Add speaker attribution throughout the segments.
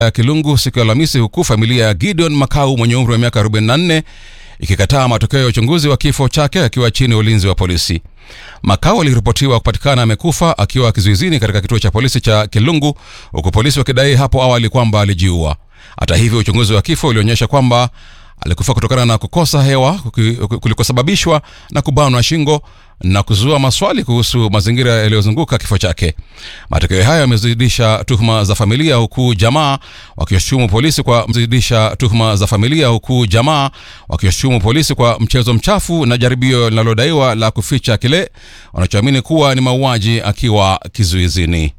Speaker 1: ya Kilungu siku ya Alhamisi, huku familia ya Gideon Makau mwenye umri wa miaka 44 ikikataa matokeo ya uchunguzi wa kifo chake akiwa chini ya ulinzi wa polisi. Makau aliripotiwa kupatikana amekufa akiwa kizuizini katika kituo cha polisi cha Kilungu, huku polisi wakidai hapo awali kwamba alijiua. Hata hivyo, uchunguzi wa kifo ulionyesha kwamba alikufa kutokana na kukosa hewa kulikosababishwa na kubanwa shingo na kuzua maswali kuhusu mazingira yaliyozunguka kifo chake. Matokeo hayo yamezidisha tuhuma za familia, huku jamaa wakishutumu polisi kwa mzidisha tuhuma za familia, huku jamaa wakishutumu polisi kwa mchezo mchafu na jaribio linalodaiwa la kuficha kile wanachoamini kuwa ni mauaji akiwa kizuizini.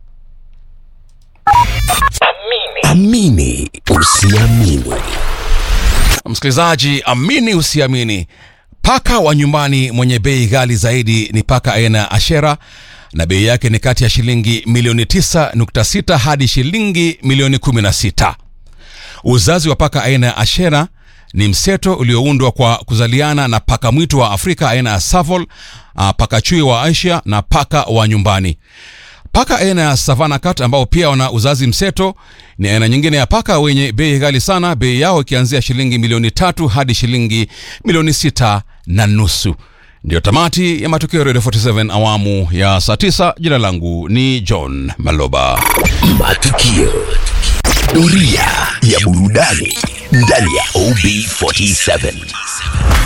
Speaker 2: Amini usiamini.
Speaker 1: Msikilizaji, amini usiamini, paka wa nyumbani mwenye bei ghali zaidi ni paka aina ya Ashera na bei yake ni kati ya shilingi milioni 9.6 hadi shilingi milioni 16. Uzazi wa paka aina ya Ashera ni mseto ulioundwa kwa kuzaliana na paka mwitu wa Afrika aina ya Savol, paka chui wa Asia na paka wa nyumbani. Paka aina ya Savannah Cat ambao pia wana uzazi mseto ni aina nyingine ya paka wenye bei ghali sana, bei yao ikianzia shilingi milioni tatu hadi shilingi milioni sita na nusu. Ndiyo tamati ya matukio ya Radio 47 awamu ya saa 9. Jina langu ni John Maloba.
Speaker 2: Matukio. Doria ya burudani ndani ya OB47.